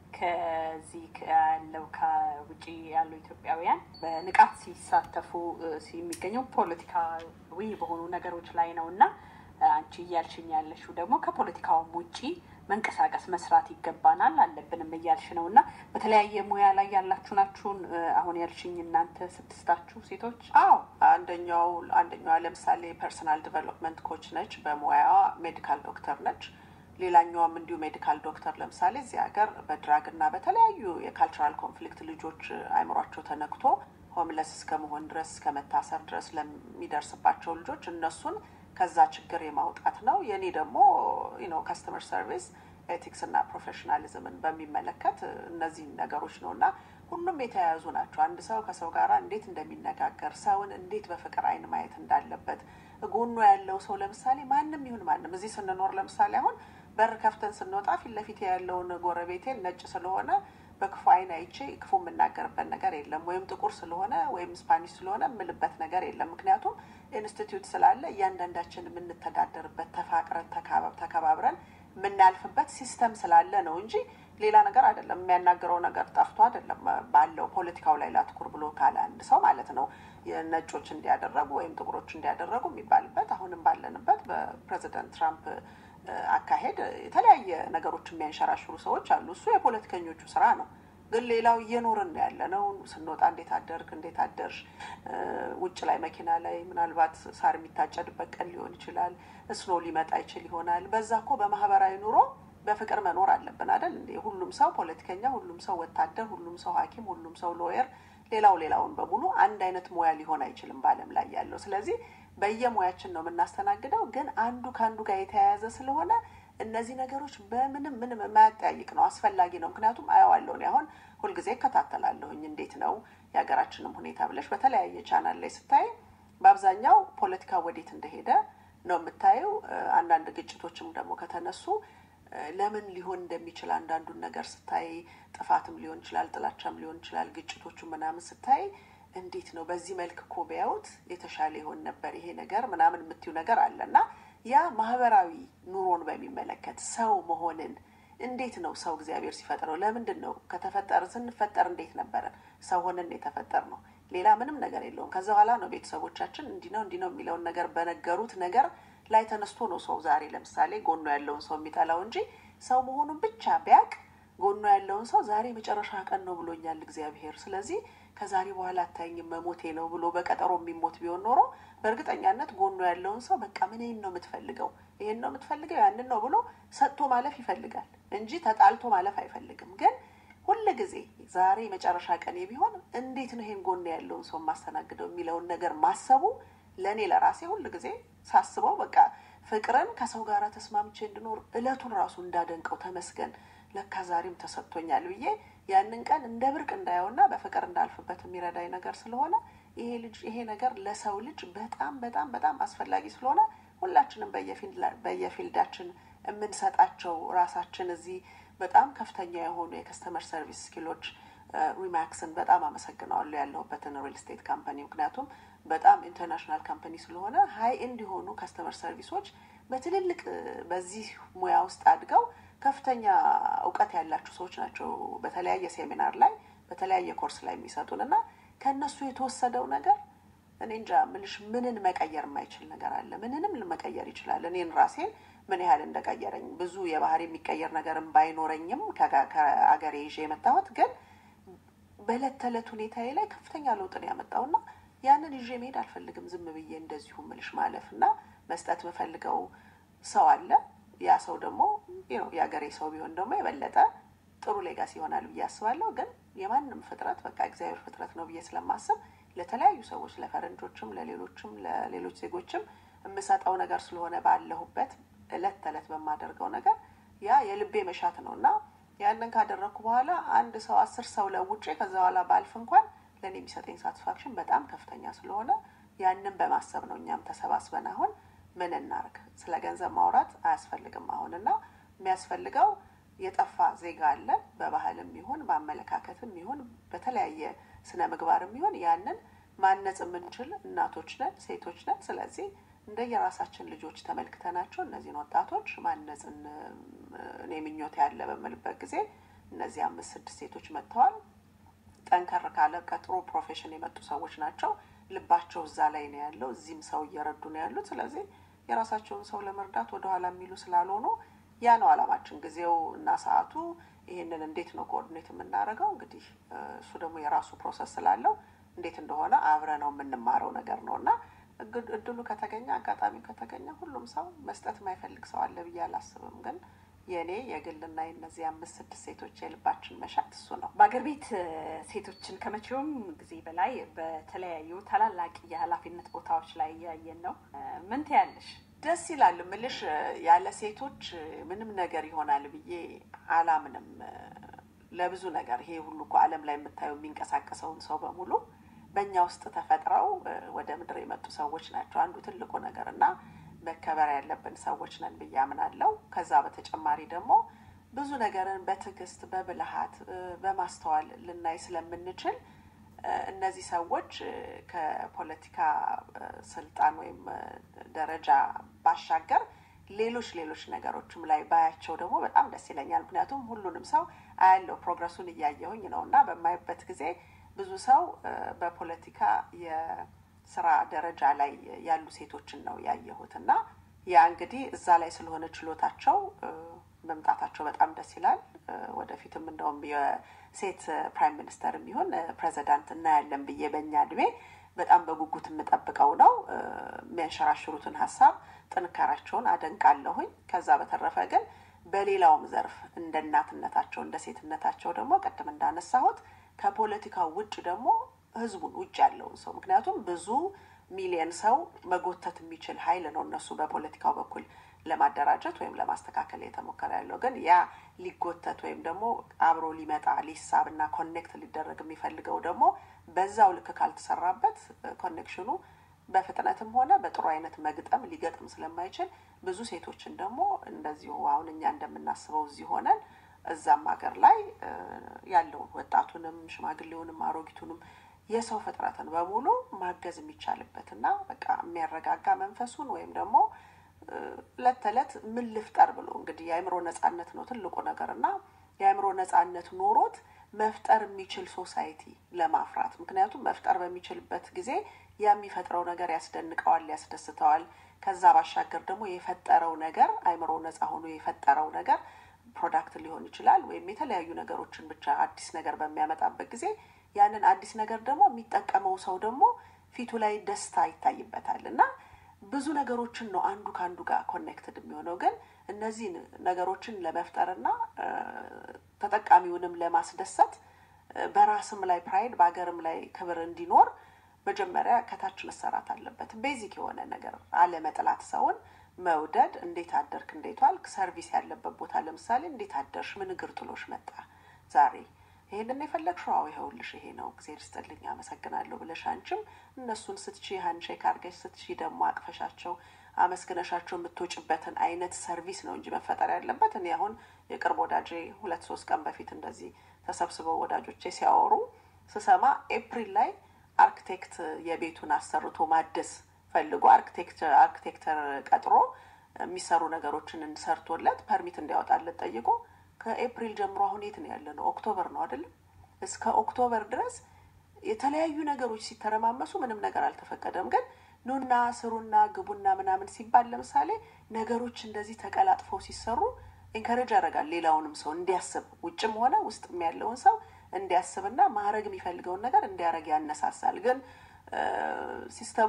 ከዚህ ያለው ከውጭ ያሉ ኢትዮጵያውያን በንቃት ሲሳተፉ የሚገኘው ፖለቲካዊ በሆኑ ነገሮች ላይ ነው እና አንቺ እያልሽኝ ያለሽው ደግሞ ከፖለቲካውም ውጪ መንቀሳቀስ መስራት ይገባናል አለብንም እያልሽ ነው እና በተለያየ ሙያ ላይ ያላችሁ ናችሁን? አሁን ያልሽኝ እናንተ ስድስታችሁ ሴቶች? አዎ አንደኛው አንደኛዋ ለምሳሌ ፐርሰናል ዲቨሎፕመንት ኮች ነች፣ በሙያዋ ሜዲካል ዶክተር ነች። ሌላኛዋም እንዲሁ ሜዲካል ዶክተር ለምሳሌ እዚህ ሀገር በድራግ እና በተለያዩ የካልቸራል ኮንፍሊክት ልጆች አይምሯቸው ተነክቶ ሆምለስ እስከ መሆን ድረስ እስከ መታሰር ድረስ ለሚደርስባቸው ልጆች እነሱን ከዛ ችግር የማውጣት ነው። የኔ ደግሞ ነው ከስተመር ሰርቪስ ኤቲክስ እና ፕሮፌሽናሊዝምን በሚመለከት እነዚህ ነገሮች ነው እና ሁሉም የተያያዙ ናቸው። አንድ ሰው ከሰው ጋር እንዴት እንደሚነጋገር፣ ሰውን እንዴት በፍቅር አይን ማየት እንዳለበት ጎኖ ያለው ሰው ለምሳሌ ማንም ይሁን ማንም እዚህ ስንኖር ለምሳሌ አሁን በር ከፍተን ስንወጣ ፊት ለፊት ያለውን ጎረቤቴን ነጭ ስለሆነ በክፉ አይን አይቼ ክፉ የምናገርበት ነገር የለም። ወይም ጥቁር ስለሆነ ወይም ስፓኒሽ ስለሆነ የምልበት ነገር የለም። ምክንያቱም ኢንስቲትዩት ስላለ እያንዳንዳችን የምንተዳደርበት ተፋቅረን ተከባብረን የምናልፍበት ሲስተም ስላለ ነው እንጂ ሌላ ነገር አይደለም። የሚያናግረው ነገር ጠፍቶ አይደለም። ባለው ፖለቲካው ላይ ላትኩር ብሎ ካለ አንድ ሰው ማለት ነው ነጮች እንዲያደረጉ ወይም ጥቁሮች እንዲያደረጉ የሚባልበት አሁንም ባለንበት በፕሬዚደንት ትራምፕ አካሄድ የተለያየ ነገሮች የሚያንሸራሽሩ ሰዎች አሉ። እሱ የፖለቲከኞቹ ስራ ነው። ግን ሌላው እየኖርን ነው ያለ ነው። ስንወጣ እንዴት አደርክ፣ እንዴት አደርሽ፣ ውጭ ላይ መኪና ላይ ምናልባት ሳር የሚታጨድበት ቀን ሊሆን ይችላል። እስኖ ሊመጣ ይችል ይሆናል። በዛ እኮ በማህበራዊ ኑሮ በፍቅር መኖር አለብን አይደል እንዴ? ሁሉም ሰው ፖለቲከኛ፣ ሁሉም ሰው ወታደር፣ ሁሉም ሰው ሐኪም፣ ሁሉም ሰው ሎየር፣ ሌላው ሌላውን በሙሉ አንድ አይነት ሙያ ሊሆን አይችልም በዓለም ላይ ያለው። ስለዚህ በየሙያችን ነው የምናስተናግደው። ግን አንዱ ከአንዱ ጋር የተያያዘ ስለሆነ እነዚህ ነገሮች በምንም ምንም የማያጠያይቅ ነው፣ አስፈላጊ ነው። ምክንያቱም አየዋለሁ እኔ አሁን ሁልጊዜ እከታተላለሁኝ እንዴት ነው የሀገራችንም ሁኔታ ብለሽ በተለያየ ቻናል ላይ ስታይ በአብዛኛው ፖለቲካ ወዴት እንደሄደ ነው የምታየው። አንዳንድ ግጭቶችም ደግሞ ከተነሱ ለምን ሊሆን እንደሚችል አንዳንዱን ነገር ስታይ ጥፋትም ሊሆን ይችላል፣ ጥላቻም ሊሆን ይችላል። ግጭቶቹ ምናምን ስታይ እንዴት ነው በዚህ መልክ እኮ ቢያዩት የተሻለ ይሆን ነበር ይሄ ነገር ምናምን የምትዩ ነገር አለ እና ያ ማህበራዊ ኑሮን በሚመለከት ሰው መሆንን እንዴት ነው ሰው እግዚአብሔር ሲፈጥረው ለምንድን ነው ከተፈጠረ ስንፈጠር እንዴት ነበረ ሰው ሆነን የተፈጠር ነው ሌላ ምንም ነገር የለውም ከዛ በኋላ ነው ቤተሰቦቻችን እንዲህ ነው እንዲህ ነው የሚለውን ነገር በነገሩት ነገር ላይ ተነስቶ ነው ሰው ዛሬ ለምሳሌ ጎኖ ያለውን ሰው የሚጠላው እንጂ ሰው መሆኑን ብቻ ቢያቅ ጎኖ ያለውን ሰው ዛሬ መጨረሻ ቀን ነው ብሎኛል እግዚአብሔር ስለዚህ ከዛሬ በኋላ አታይኝም መሞቴ ነው ብሎ በቀጠሮ የሚሞት ቢሆን ኖሮ በእርግጠኛነት ጎኖ ያለውን ሰው በቃ ምን ይህን ነው የምትፈልገው ይህን ነው የምትፈልገው ያንን ነው ብሎ ሰጥቶ ማለፍ ይፈልጋል እንጂ ተጣልቶ ማለፍ አይፈልግም ግን ሁል ጊዜ ዛሬ መጨረሻ ቀኔ ቢሆን እንዴት ነው ይሄን ጎን ያለውን ሰው የማስተናግደው የሚለውን ነገር ማሰቡ ለእኔ ለራሴ ሁል ጊዜ ሳስበው በቃ ፍቅርን ከሰው ጋር ተስማምቼ እንድኖር እለቱን ራሱ እንዳደንቀው ተመስገን ለካ ዛሬም ተሰጥቶኛል ብዬ ያንን ቀን እንደ ብርቅ እንዳየውና በፍቅር እንዳልፍበት የሚረዳኝ ነገር ስለሆነ ይሄ ልጅ ይሄ ነገር ለሰው ልጅ በጣም በጣም በጣም አስፈላጊ ስለሆነ ሁላችንም በየፊልዳችን የምንሰጣቸው ራሳችን እዚህ በጣም ከፍተኛ የሆኑ የከስተመር ሰርቪስ ስኪሎች ሪማክስን በጣም አመሰግነዋለሁ ያለሁበትን ሪል ስቴት ካምፓኒ ምክንያቱም በጣም ኢንተርናሽናል ካምፓኒ ስለሆነ ሀይ ኤንድ የሆኑ ከስተመር ሰርቪሶች በትልልቅ በዚህ ሙያ ውስጥ አድገው ከፍተኛ እውቀት ያላቸው ሰዎች ናቸው በተለያየ ሴሚናር ላይ በተለያየ ኮርስ ላይ የሚሰጡን እና ከእነሱ የተወሰደው ነገር እኔ እንጃ ምልሽ ምንን መቀየር የማይችል ነገር አለ? ምንንም መቀየር ይችላል። እኔን ራሴን ምን ያህል እንደቀየረኝ ብዙ የባህሪ የሚቀየር ነገርም ባይኖረኝም ከአገሬ ይዤ የመጣሁት ግን በዕለት ተዕለት ሁኔታዬ ላይ ከፍተኛ ለውጥ ነው ያመጣውና ያንን ይዤ መሄድ አልፈልግም። ዝም ብዬ እንደዚሁ ምልሽ ማለፍ እና መስጠት የምፈልገው ሰው አለ። ያ ሰው ደግሞ የአገሬ ሰው ቢሆን ደግሞ የበለጠ ጥሩ ሌጋሲ ይሆናል ብዬ አስባለሁ። ግን የማንም ፍጥረት በቃ እግዚአብሔር ፍጥረት ነው ብዬ ስለማስብ ለተለያዩ ሰዎች ለፈረንጆችም፣ ለሌሎችም ለሌሎች ዜጎችም የምሰጠው ነገር ስለሆነ ባለሁበት እለት ተዕለት በማደርገው ነገር ያ የልቤ መሻት ነው እና ያንን ካደረግኩ በኋላ አንድ ሰው አስር ሰው ለውጬ ከዛ በኋላ ባልፍ እንኳን ለእኔ የሚሰጠኝ ሳቲስፋክሽን በጣም ከፍተኛ ስለሆነ ያንን በማሰብ ነው እኛም ተሰባስበን አሁን ምን እናርግ፣ ስለ ገንዘብ ማውራት አያስፈልግም አሁን እና የሚያስፈልገው የጠፋ ዜጋ አለ። በባህልም ይሁን በአመለካከትም ይሁን በተለያየ ስነ ምግባርም ይሁን ያንን ማነጽ የምንችል እናቶች ነን፣ ሴቶች ነን። ስለዚህ እንደ የራሳችን ልጆች ተመልክተናቸው እነዚህን ወጣቶች ማነጽን እኔ ምኞት ያለ በምልበት ጊዜ እነዚህ አምስት ስድስት ሴቶች መጥተዋል። ጠንከር ካለ ከጥሩ ፕሮፌሽን የመጡ ሰዎች ናቸው። ልባቸው እዛ ላይ ነው ያለው። እዚህም ሰው እየረዱ ነው ያሉት። ስለዚህ የራሳቸውን ሰው ለመርዳት ወደኋላ የሚሉ ስላልሆኑ ያ ነው አላማችን። ጊዜው እና ሰዓቱ ይህንን እንዴት ነው ኮኦርዲኔት የምናደርገው? እንግዲህ እሱ ደግሞ የራሱ ፕሮሰስ ስላለው እንዴት እንደሆነ አብረ ነው የምንማረው ነገር ነው እና እድሉ ከተገኘ አጋጣሚው ከተገኘ ሁሉም ሰው መስጠት የማይፈልግ ሰው አለ ብዬ አላስብም። ግን የእኔ የግልና የእነዚህ አምስት ስድስት ሴቶች የልባችን መሻት እሱ ነው። በአገር ቤት ሴቶችን ከመቼውም ጊዜ በላይ በተለያዩ ታላላቅ የኃላፊነት ቦታዎች ላይ እያየን ነው። ምን ትያለሽ? ደስ ይላል ምልሽ ያለ ሴቶች ምንም ነገር ይሆናል ብዬ አላምንም። ለብዙ ነገር ይሄ ሁሉ እኮ ዓለም ላይ የምታየው የሚንቀሳቀሰውን ሰው በሙሉ በእኛ ውስጥ ተፈጥረው ወደ ምድር የመጡ ሰዎች ናቸው። አንዱ ትልቁ ነገር እና መከበር ያለብን ሰዎች ነን ብዬ አምናለሁ። ከዛ በተጨማሪ ደግሞ ብዙ ነገርን በትዕግስት በብልሃት በማስተዋል ልናይ ስለምንችል እነዚህ ሰዎች ከፖለቲካ ስልጣን ወይም ደረጃ ባሻገር ሌሎች ሌሎች ነገሮችም ላይ ባያቸው ደግሞ በጣም ደስ ይለኛል። ምክንያቱም ሁሉንም ሰው አያለው ፕሮግረሱን እያየሁኝ ነው እና በማይበት ጊዜ ብዙ ሰው በፖለቲካ የስራ ደረጃ ላይ ያሉ ሴቶችን ነው ያየሁት እና ያ እንግዲህ እዛ ላይ ስለሆነ ችሎታቸው መምጣታቸው በጣም ደስ ይላል። ወደፊትም እንደውም የሴት ፕራይም ሚኒስተር የሚሆን ፕሬዚዳንት እናያለን ብዬ በእኛ እድሜ በጣም በጉጉት የምጠብቀው ነው። የሚያንሸራሽሩትን ሀሳብ ጥንካሬያቸውን አደንቃለሁኝ። ከዛ በተረፈ ግን በሌላውም ዘርፍ እንደ እናትነታቸው እንደ ሴትነታቸው ደግሞ ቅድም እንዳነሳሁት ከፖለቲካው ውጭ ደግሞ ህዝቡን ውጭ ያለውን ሰው ምክንያቱም ብዙ ሚሊየን ሰው መጎተት የሚችል ኃይል ነው እነሱ በፖለቲካው በኩል ለማደራጀት ወይም ለማስተካከል የተሞከረ ያለው ግን ያ ሊጎተት ወይም ደግሞ አብሮ ሊመጣ ሊሳብ እና ኮኔክት ሊደረግ የሚፈልገው ደግሞ በዛው ልክ ካልተሰራበት ኮኔክሽኑ በፍጥነትም ሆነ በጥሩ አይነት መግጠም ሊገጥም ስለማይችል ብዙ ሴቶችን ደግሞ እንደዚሁ አሁን እኛ እንደምናስበው እዚህ ሆነን እዛም ሀገር ላይ ያለውን ወጣቱንም ሽማግሌውንም አሮጊቱንም የሰው ፍጥረትን በሙሉ ማገዝ የሚቻልበት እና በቃ የሚያረጋጋ መንፈሱን ወይም ደግሞ እለት ተዕለት ምን ልፍጠር ብሎ እንግዲህ የአእምሮ ነጻነት ነው ትልቁ ነገር እና የአእምሮ ነጻነት ኖሮት መፍጠር የሚችል ሶሳይቲ ለማፍራት ምክንያቱም መፍጠር በሚችልበት ጊዜ የሚፈጥረው ነገር ያስደንቀዋል፣ ያስደስተዋል። ከዛ ባሻገር ደግሞ የፈጠረው ነገር አእምሮ ነጻ ሆኖ የፈጠረው ነገር ፕሮዳክት ሊሆን ይችላል ወይም የተለያዩ ነገሮችን ብቻ አዲስ ነገር በሚያመጣበት ጊዜ ያንን አዲስ ነገር ደግሞ የሚጠቀመው ሰው ደግሞ ፊቱ ላይ ደስታ ይታይበታል እና ብዙ ነገሮችን ነው አንዱ ከአንዱ ጋር ኮኔክትድ የሚሆነው። ግን እነዚህን ነገሮችን ለመፍጠርና ተጠቃሚውንም ለማስደሰት በራስም ላይ ፕራይድ በሀገርም ላይ ክብር እንዲኖር መጀመሪያ ከታች መሰራት አለበት። ቤዚክ የሆነ ነገር አለመጥላት፣ ሰውን መውደድ። እንዴት አደርክ፣ እንዴት ዋልክ፣ ሰርቪስ ያለበት ቦታ ለምሳሌ እንዴት አደርሽ፣ ምን እግር ጥሎሽ መጣ ዛሬ ይሄንን የፈለግሽው? አዎ ይኸውልሽ ይሄ ነው፣ እግዜር ይስጥልኝ፣ አመሰግናለሁ ብለሽ አንቺም እነሱን ስትቺ ሀንሼክ አድርገሽ ስትቺ ደግሞ አቅፈሻቸው አመስግነሻቸው የምትወጭበትን አይነት ሰርቪስ ነው እንጂ መፈጠር ያለበት። እኔ አሁን የቅርብ ወዳጄ ሁለት ሶስት ቀን በፊት እንደዚህ ተሰብስበው ወዳጆቼ ሲያወሩ ስሰማ ኤፕሪል ላይ አርክቴክት የቤቱን አሰርቶ ማደስ ፈልጎ አርክቴክተር ቀጥሮ የሚሰሩ ነገሮችን ሰርቶለት ፐርሚት እንዲያወጣለት ጠይቆ ከኤፕሪል ጀምሮ አሁን የት ነው ያለ ነው? ኦክቶበር ነው አይደለም? እስከ ኦክቶበር ድረስ የተለያዩ ነገሮች ሲተረማመሱ ምንም ነገር አልተፈቀደም። ግን ኑና ስሩና ግቡና ምናምን ሲባል ለምሳሌ ነገሮች እንደዚህ ተቀላጥፈው ሲሰሩ ኢንከሬጅ ያደርጋል ሌላውንም ሰው እንዲያስብ ውጭም ሆነ ውስጥም ያለውን ሰው እንዲያስብና ማድረግ የሚፈልገውን ነገር እንዲያደርግ ያነሳሳል። ግን ሲስተሙ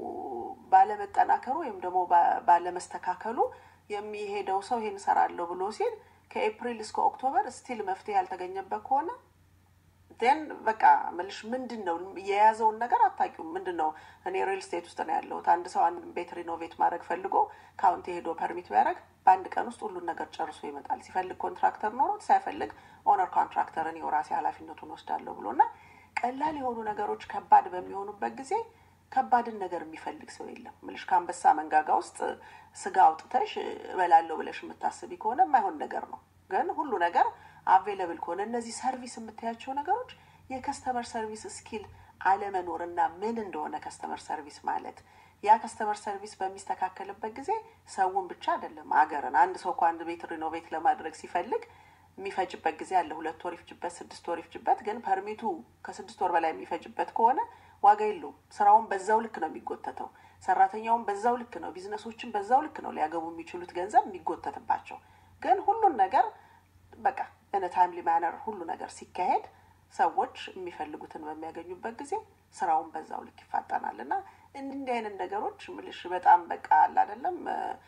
ባለመጠናከሩ ወይም ደግሞ ባለመስተካከሉ የሚሄደው ሰው ይሄን እሰራለሁ ብሎ ሲል ከኤፕሪል እስከ ኦክቶበር ስቲል መፍትሄ ያልተገኘበት ከሆነ ን በቃ ምልሽ ምንድን ነው የያዘውን ነገር አታውቂውም። ምንድን ነው እኔ ሪል ስቴት ውስጥ ነው ያለሁት። አንድ ሰው አንድ ቤት ሪኖቬት ማድረግ ፈልጎ ካውንቲ ሄዶ ፐርሚት ቢያደርግ በአንድ ቀን ውስጥ ሁሉን ነገር ጨርሶ ይመጣል። ሲፈልግ ኮንትራክተር ኖሮት ሳይፈልግ ኦነር ኮንትራክተር እኔው ራሴ ኃላፊነቱን ወስዳለሁ ብሎ እና ቀላል የሆኑ ነገሮች ከባድ በሚሆኑበት ጊዜ ከባድን ነገር የሚፈልግ ሰው የለም። ምልሽ ከአንበሳ መንጋጋ ውስጥ ስጋ አውጥተሽ እበላለሁ ብለሽ የምታስቢ ከሆነ የማይሆን ነገር ነው። ግን ሁሉ ነገር አቬለብል ከሆነ እነዚህ ሰርቪስ የምታያቸው ነገሮች የከስተመር ሰርቪስ ስኪል አለመኖር እና ምን እንደሆነ ከስተመር ሰርቪስ ማለት ያ ከስተመር ሰርቪስ በሚስተካከልበት ጊዜ ሰውን ብቻ አይደለም አገርን። አንድ ሰው እኮ አንድ ቤት ሪኖቬት ለማድረግ ሲፈልግ የሚፈጅበት ጊዜ አለ። ሁለት ወር ይፍጅበት፣ ስድስት ወር ይፍጅበት። ግን ፐርሚቱ ከስድስት ወር በላይ የሚፈጅበት ከሆነ ዋጋ የለውም። ስራውን በዛው ልክ ነው የሚጎተተው። ሰራተኛውን በዛው ልክ ነው፣ ቢዝነሶችን በዛው ልክ ነው ሊያገቡ የሚችሉት ገንዘብ የሚጎተትባቸው። ግን ሁሉን ነገር በቃ እነ ታይምሊ ማነር ሁሉ ነገር ሲካሄድ ሰዎች የሚፈልጉትን በሚያገኙበት ጊዜ ስራውን በዛው ልክ ይፋጠናል። እና እንዲህ አይነት ነገሮች ምልሽ በጣም በቃ አለ አይደለም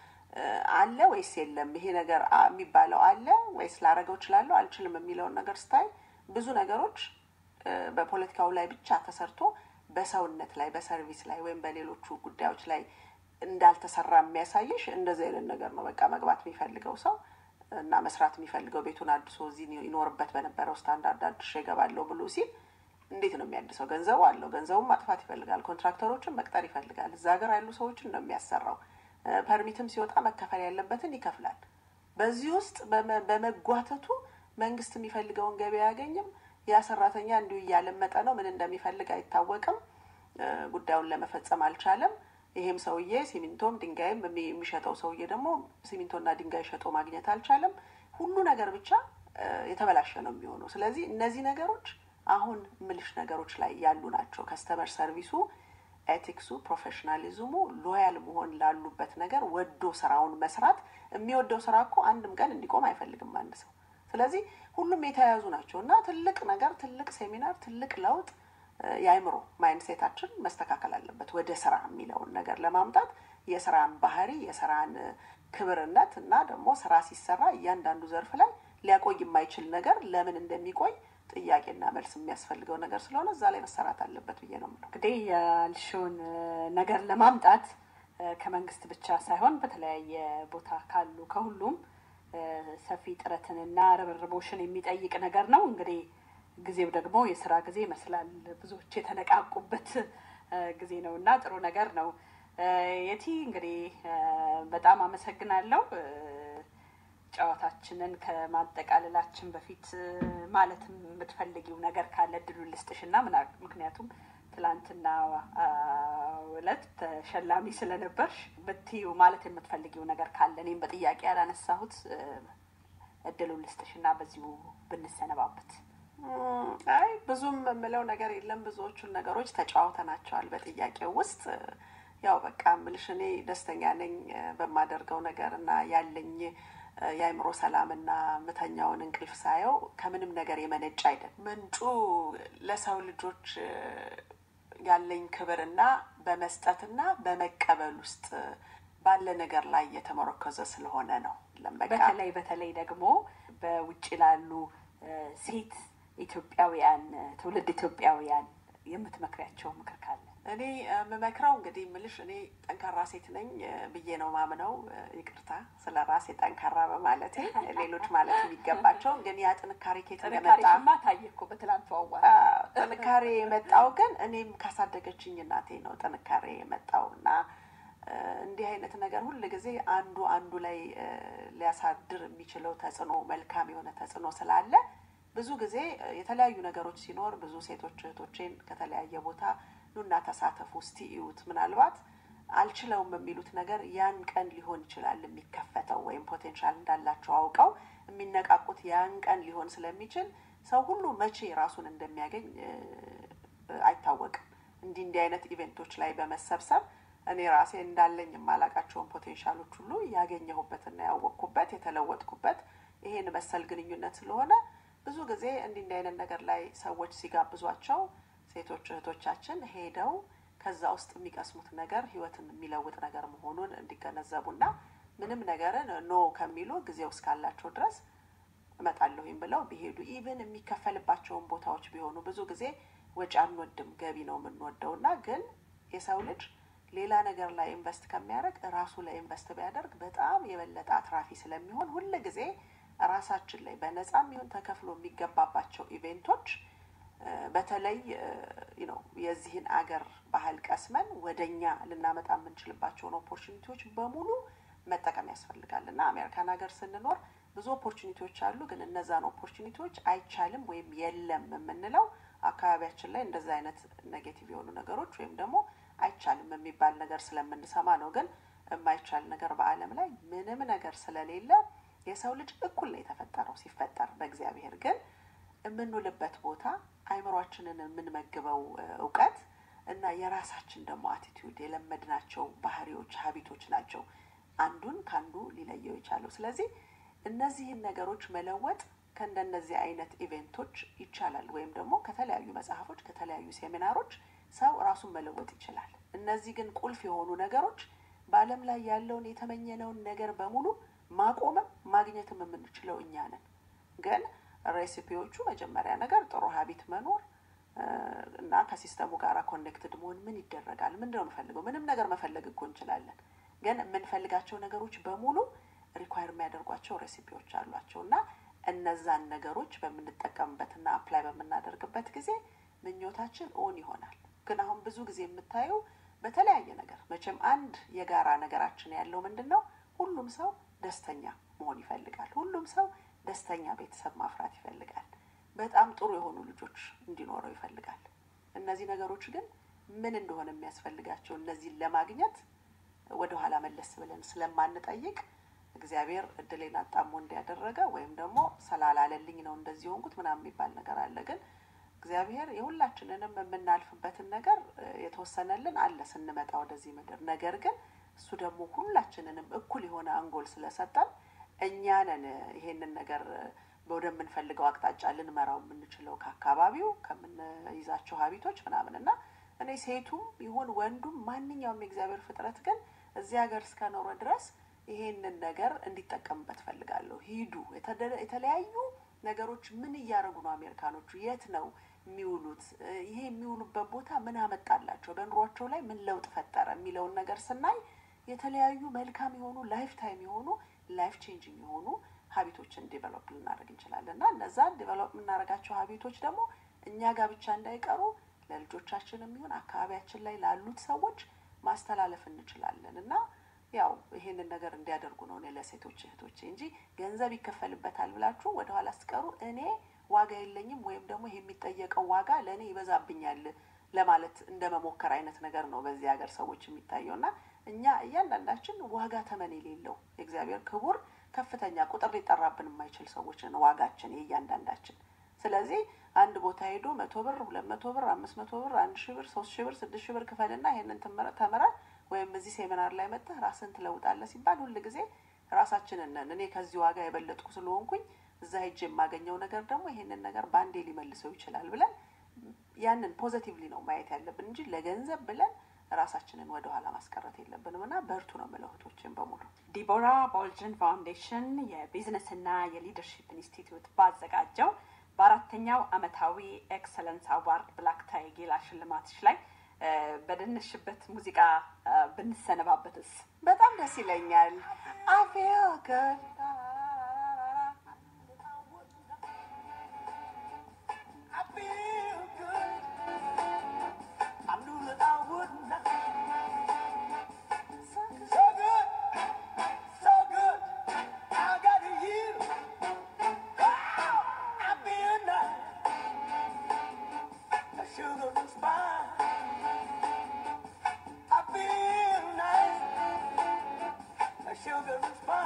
አለ ወይስ የለም ይሄ ነገር የሚባለው አለ ወይስ ላረገው እችላለሁ አልችልም የሚለውን ነገር ስታይ ብዙ ነገሮች በፖለቲካው ላይ ብቻ ተሰርቶ በሰውነት ላይ በሰርቪስ ላይ ወይም በሌሎቹ ጉዳዮች ላይ እንዳልተሰራ የሚያሳይሽ እንደዚህ አይነት ነገር ነው። በቃ መግባት የሚፈልገው ሰው እና መስራት የሚፈልገው ቤቱን አድሶ እዚህ ይኖርበት በነበረው ስታንዳርድ አድሼ እገባለሁ ብሎ ሲል እንዴት ነው የሚያድሰው? ገንዘቡ አለው። ገንዘቡን ማጥፋት ይፈልጋል። ኮንትራክተሮችን መቅጠር ይፈልጋል። እዛ ሀገር ያሉ ሰዎችን ነው የሚያሰራው። ፐርሚትም ሲወጣ መከፈል ያለበትን ይከፍላል። በዚህ ውስጥ በመጓተቱ መንግስት የሚፈልገውን ገቢ አያገኝም። ያ ሰራተኛ እንዲሁ እያለመጠ ነው። ምን እንደሚፈልግ አይታወቅም። ጉዳዩን ለመፈጸም አልቻለም። ይሄም ሰውዬ ሲሚንቶም ድንጋይም የሚሸጠው ሰውዬ ደግሞ ሲሚንቶና ድንጋይ ሸጦ ማግኘት አልቻለም። ሁሉ ነገር ብቻ የተበላሸ ነው የሚሆነው። ስለዚህ እነዚህ ነገሮች አሁን ምልሽ ነገሮች ላይ ያሉ ናቸው። ከስተመር ሰርቪሱ፣ ኤቲክሱ፣ ፕሮፌሽናሊዝሙ፣ ሎያል መሆን ላሉበት ነገር ወዶ ስራውን መስራት። የሚወደው ስራ እኮ አንድም ቀን እንዲቆም አይፈልግም አንድ ሰው። ስለዚህ ሁሉም የተያያዙ ናቸው እና ትልቅ ነገር፣ ትልቅ ሴሚናር፣ ትልቅ ለውጥ የአይምሮ ማይንሴታችን መስተካከል አለበት። ወደ ስራ የሚለውን ነገር ለማምጣት የስራን ባህሪ የስራን ክብርነት እና ደግሞ ስራ ሲሰራ እያንዳንዱ ዘርፍ ላይ ሊያቆይ የማይችል ነገር ለምን እንደሚቆይ ጥያቄና መልስ የሚያስፈልገው ነገር ስለሆነ እዛ ላይ መሰራት አለበት ብዬ ነው የምለው። እንግዲህ ያልሽውን ነገር ለማምጣት ከመንግስት ብቻ ሳይሆን በተለያየ ቦታ ካሉ ከሁሉም ሰፊ ጥረትንና ርብርቦሽን የሚጠይቅ ነገር ነው እንግዲህ ጊዜው ደግሞ የስራ ጊዜ ይመስላል። ብዙዎች የተነቃቁበት ጊዜ ነው እና ጥሩ ነገር ነው። የቲ እንግዲህ በጣም አመሰግናለሁ። ጨዋታችንን ከማጠቃለላችን በፊት ማለት የምትፈልጊው ነገር ካለ እድሉን ልስጥሽ እና ምክንያቱም ትላንትና ዕለት ተሸላሚ ስለነበርሽ ብትዩ ማለት የምትፈልጊው ነገር ካለ እኔም በጥያቄ ያላነሳሁት እድሉን ልስጥሽ እና በዚሁ ብንሰነባበት። አይ ብዙም የምለው ነገር የለም። ብዙዎቹን ነገሮች ተጫዋውተናቸዋል በጥያቄው ውስጥ። ያው በቃ ምልሽ እኔ ደስተኛ ነኝ በማደርገው ነገር እና ያለኝ የአእምሮ ሰላምና ምተኛውን እንቅልፍ ሳየው ከምንም ነገር የመነጭ አይደል። ምንጩ ለሰው ልጆች ያለኝ ክብርና በመስጠትና በመቀበል ውስጥ ባለ ነገር ላይ የተመረኮዘ ስለሆነ ነው። በተለይ በተለይ ደግሞ በውጭ ላሉ ሴት ኢትዮጵያውያን ትውልድ ኢትዮጵያውያን የምትመክሪያቸው ምክር ካለ? እኔ የምመክረው እንግዲህ ምልሽ እኔ ጠንካራ ሴት ነኝ ብዬ ነው ማምነው። ይቅርታ ስለ ራሴ ጠንካራ በማለቴ ሌሎች ማለት የሚገባቸው ግን ያ ጥንካሬ ኬት እንደመጣ ታየ እኮ በትላንቱ አዋ ጥንካሬ የመጣው ግን እኔም ካሳደገችኝ እናቴ ነው ጥንካሬ የመጣው እና እንዲህ አይነት ነገር ሁል ጊዜ አንዱ አንዱ ላይ ሊያሳድር የሚችለው ተጽዕኖ መልካም የሆነ ተጽዕኖ ስላለ ብዙ ጊዜ የተለያዩ ነገሮች ሲኖር ብዙ ሴቶች እህቶቼን ከተለያየ ቦታ ኑና ተሳተፉ፣ እስቲ እዩት። ምናልባት አልችለውም የሚሉት ነገር ያን ቀን ሊሆን ይችላል የሚከፈተው ወይም ፖቴንሻል እንዳላቸው አውቀው የሚነቃቁት ያን ቀን ሊሆን ስለሚችል ሰው ሁሉ መቼ ራሱን እንደሚያገኝ አይታወቅም። እንዲህ እንዲህ አይነት ኢቬንቶች ላይ በመሰብሰብ እኔ ራሴ እንዳለኝ የማላቃቸውን ፖቴንሻሎች ሁሉ ያገኘሁበትና ያወቅኩበት የተለወጥኩበት ይሄን መሰል ግንኙነት ስለሆነ ብዙ ጊዜ እንዲህ እንዲህ አይነት ነገር ላይ ሰዎች ሲጋብዟቸው ሴቶች እህቶቻችን ሄደው ከዛ ውስጥ የሚቀስሙት ነገር ህይወትን የሚለውጥ ነገር መሆኑን እንዲገነዘቡና ምንም ነገርን ኖ ከሚሉ ጊዜው እስካላቸው ድረስ እመጣለሁኝ ብለው ቢሄዱ ኢቭን የሚከፈልባቸውን ቦታዎች ቢሆኑ ብዙ ጊዜ ወጪ አንወድም፣ ገቢ ነው የምንወደው እና ግን የሰው ልጅ ሌላ ነገር ላይ ኢንቨስት ከሚያደርግ ራሱ ላይ ኢንቨስት ቢያደርግ በጣም የበለጠ አትራፊ ስለሚሆን ሁል ጊዜ ራሳችን ላይ በነጻም ይሁን ተከፍሎ የሚገባባቸው ኢቬንቶች በተለይ ነው የዚህን አገር ባህል ቀስመን ወደኛ ልናመጣ የምንችልባቸውን ኦፖርቹኒቲዎች በሙሉ መጠቀም ያስፈልጋል እና አሜሪካን ሀገር ስንኖር ብዙ ኦፖርቹኒቲዎች አሉ። ግን እነዛን ኦፖርቹኒቲዎች አይቻልም ወይም የለም የምንለው አካባቢያችን ላይ እንደዛ አይነት ኔጌቲቭ የሆኑ ነገሮች ወይም ደግሞ አይቻልም የሚባል ነገር ስለምንሰማ ነው። ግን የማይቻል ነገር በዓለም ላይ ምንም ነገር ስለሌለ የሰው ልጅ እኩል ነው የተፈጠረው ሲፈጠር በእግዚአብሔር ግን የምንውልበት ቦታ አይምሯችንን የምንመግበው እውቀት እና የራሳችን ደግሞ አቲቲዩድ የለመድናቸው ባህሪዎች ሀቢቶች ናቸው አንዱን ከአንዱ ሊለየው የቻለው። ስለዚህ እነዚህን ነገሮች መለወጥ ከእንደነዚህ አይነት ኢቬንቶች ይቻላል፣ ወይም ደግሞ ከተለያዩ መጽሐፎች፣ ከተለያዩ ሴሚናሮች ሰው ራሱን መለወጥ ይችላል። እነዚህ ግን ቁልፍ የሆኑ ነገሮች በዓለም ላይ ያለውን የተመኘነውን ነገር በሙሉ ማቆምም ማግኘትም የምንችለው እኛ ነን። ግን ሬሲፒዎቹ መጀመሪያ ነገር ጥሩ ሀቢት መኖር እና ከሲስተሙ ጋር ኮኔክትድ መሆን ምን ይደረጋል? ምንድነው የምፈልገው? ምንም ነገር መፈለግ እኮ እንችላለን። ግን የምንፈልጋቸው ነገሮች በሙሉ ሪኳየር የሚያደርጓቸው ሬሲፒዎች አሏቸው እና እነዛን ነገሮች በምንጠቀምበትና አፕላይ በምናደርግበት ጊዜ ምኞታችን ኦን ይሆናል። ግን አሁን ብዙ ጊዜ የምታየው በተለያየ ነገር መቼም አንድ የጋራ ነገራችን ያለው ምንድን ነው? ሁሉም ሰው ደስተኛ መሆን ይፈልጋል። ሁሉም ሰው ደስተኛ ቤተሰብ ማፍራት ይፈልጋል። በጣም ጥሩ የሆኑ ልጆች እንዲኖረው ይፈልጋል። እነዚህ ነገሮች ግን ምን እንደሆነ የሚያስፈልጋቸው እነዚህን ለማግኘት ወደኋላ መለስ ብለን ስለማንጠይቅ እግዚአብሔር እድሌን አጣሞ እንዲያደረገ ወይም ደግሞ ስላላለልኝ ነው እንደዚህ ሆንኩት ምናምን የሚባል ነገር አለ። ግን እግዚአብሔር የሁላችንንም የምናልፍበትን ነገር የተወሰነልን አለ ስንመጣ ወደዚህ ምድር። ነገር ግን እሱ ደግሞ ሁላችንንም እኩል የሆነ አንጎል ስለሰጠን እኛ ነን ይሄንን ነገር ወደምንፈልገው አቅጣጫ ልንመራው የምንችለው ከአካባቢው ከምንይዛቸው ሀቢቶች ምናምን እና እኔ ሴቱም ይሁን ወንዱም ማንኛውም የእግዚአብሔር ፍጥረት ግን እዚህ ሀገር እስከኖረ ድረስ ይሄንን ነገር እንዲጠቀምበት ፈልጋለሁ። ሂዱ። የተለያዩ ነገሮች ምን እያደረጉ ነው አሜሪካኖቹ? የት ነው የሚውሉት? ይሄ የሚውሉበት ቦታ ምን አመጣላቸው? በኑሯቸው ላይ ምን ለውጥ ፈጠረ? የሚለውን ነገር ስናይ የተለያዩ መልካም የሆኑ ላይፍ ታይም የሆኑ ላይፍ ቼንጂንግ የሆኑ ሀቢቶችን ዲቨሎፕ ልናደርግ እንችላለን እና እነዛን ዲቨሎፕ የምናደርጋቸው ሀቢቶች ደግሞ እኛ ጋር ብቻ እንዳይቀሩ ለልጆቻችን የሚሆን አካባቢያችን ላይ ላሉት ሰዎች ማስተላለፍ እንችላለን እና ያው ይሄንን ነገር እንዲያደርጉ ነው እኔ ለሴቶች እህቶቼ እንጂ ገንዘብ ይከፈልበታል ብላችሁ ወደኋላ ስቀሩ እኔ ዋጋ የለኝም ወይም ደግሞ ይሄ የሚጠየቀው ዋጋ ለእኔ ይበዛብኛል ለማለት እንደ መሞከር አይነት ነገር ነው በዚህ ሀገር ሰዎች የሚታየው እና እኛ እያንዳንዳችን ዋጋ ተመን የሌለው የእግዚአብሔር ክቡር ከፍተኛ ቁጥር ሊጠራብን የማይችል ሰዎች ነው ዋጋችን የእያንዳንዳችን። ስለዚህ አንድ ቦታ ሄዶ መቶ ብር፣ ሁለት መቶ ብር፣ አምስት መቶ ብር፣ አንድ ሺህ ብር፣ ሶስት ሺህ ብር፣ ስድስት ሺህ ብር ክፈልና ይሄንን ተምረ ወይም እዚህ ሴሚናር ላይ መጥተህ ራስን ትለውጣለህ ሲባል ሁል ጊዜ ራሳችንን ነን እኔ ከዚህ ዋጋ የበለጥኩ ስለሆንኩኝ እዛ ሄጅ የማገኘው ነገር ደግሞ ይሄንን ነገር በአንዴ ሊመልሰው ይችላል ብለን ያንን ፖዘቲቭሊ ነው ማየት ያለብን እንጂ ለገንዘብ ብለን ራሳችንን ወደ ኋላ ማስቀረት የለብንም እና በርቱ ነው የምለው እህቶችን በሙሉ። ዲቦራ ቦልጅን ፋውንዴሽን የቢዝነስና የሊደርሺፕ ኢንስቲትዩት ባዘጋጀው በአራተኛው አመታዊ ኤክሰለንስ አዋርድ ብላክ ታይ ጌላ ሽልማትሽ ላይ በደነሽበት ሙዚቃ ብንሰነባበትስ? በጣም ደስ ይለኛል። I feel good. I feel good. I knew that I would not. So good, so good. I got you. I feel nice. The sugar and spice. I feel nice. The sugar and spice.